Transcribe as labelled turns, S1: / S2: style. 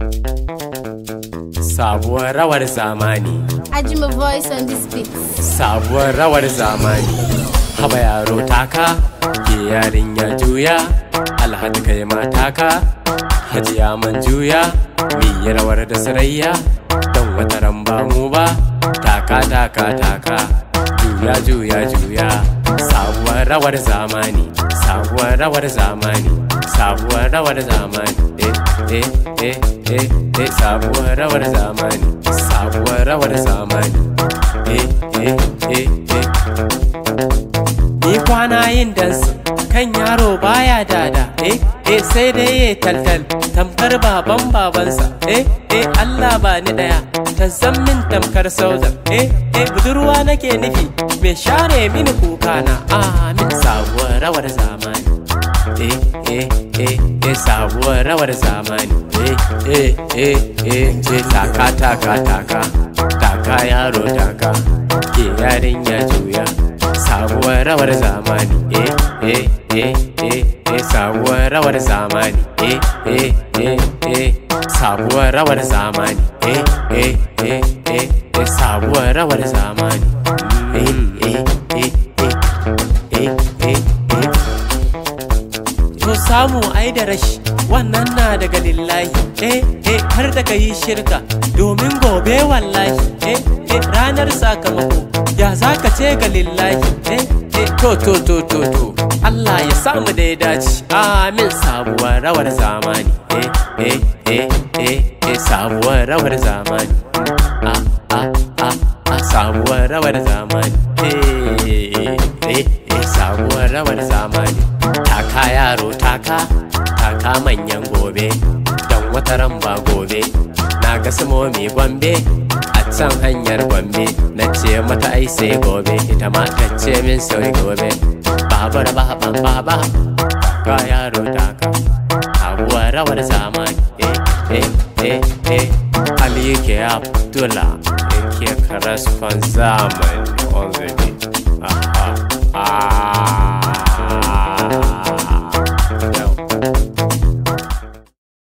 S1: Sabuwar rawar zamani
S2: Ajima voice on this beat.
S1: Sabuwar rawar zamani Haba yaro taka Ke yarinya juya Alhaji kai ma taka Hajiya man juya Mi rawar da sarayya Don wata ran ba mu ba Taka taka taka Juya juya juya Sabuwar rawar zamani Sabuwar rawar zamani Sabuwar rawar zamani Eh eh eh eh eh Sabuwar rawar zamani Sabuwar rawar zamani Eh eh eh eh Ni kwana yin dansu kan yaro baya dada eh eh sai dai ya taltal tamkar baban babansa eh eh Allah ba ni daya ta zammin tamkar sauzar eh eh budurwa nake nufi me share mini kuka na amin sabuwar rawar zamani eh eh eh eh sabuwar rawar zamani eh eh eh eh eh taka taka taka taka yaro taka ke yarinya juya sabuwar rawar zamani eh eh eh eh eh sabuwar rawar zamani eh eh eh eh sabuwar rawar zamani eh eh eh eh eh sabuwar rawar zamani eh eh eh eh eh eh eh to samu ai da rashi wannan na daga lillahi eh eh har da ka yi shirka domin gobe wallahi eh eh ranar sakamako ya za ka ce ga lillahi eh eh to to to to to Allah ya samu da ya dace amin sabuwar rawar zamani eh eh eh eh eh sabuwar rawar zamani ah ah ah ah sabuwar rawar zamani eh eh eh sabuwar rawar zamani taka yaro taka taka manyan gobe don wata ran ba gobe na ga simomi gombe a can hanyar gombe na ce mata ai sai gobe ita ma ta ce min sai gobe babar ba ban baba taka yaro taka abuwa rawar zamani eh eh eh eh Ali ke Abdullah yake karasfan zamani on the